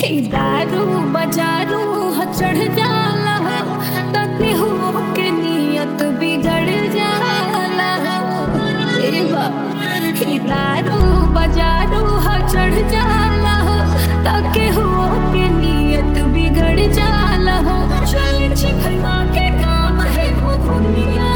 ई दारू बजारू ह चढ़ जाला तते हो के नियत बिगड़ जाला ए बा ई दारू बजारू ह चढ़ जाला तके हो के नियत बिगड़ जाला हो चल छिखवा के काम है वो दुनिया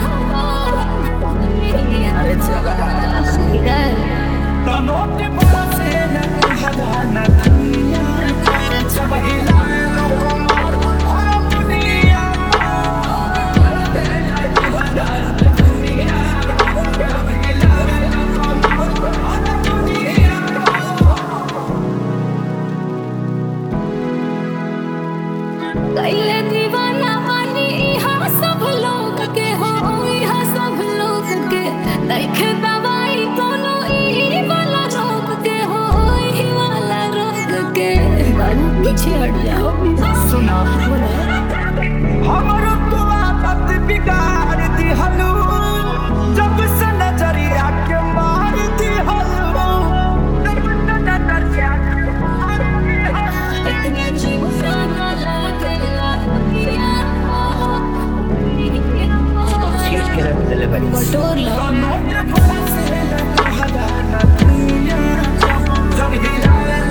अरे चला इधर तनोट बरसे न कहला न दुनिया सब हिलाए लोगों मार ओ दुनिया कैले दीवाना बानी इहाँ सब लोग के हो इहाँ सब लोग के देखे दवाई कोनो ई वाला रोग के हो ई वाला रोग के बाबू पीछे हट जाओ सुना हमरो तो आदत बिगाड़ दिहलू जब से नजरिया के मार दिहलू जब से नजरिया के मार दिहलू इतने जीव जाना लगेला चीज के रख दिले बड़ी बटोर लो तनोट बरसे न कहला न दुनिया सब हिलाए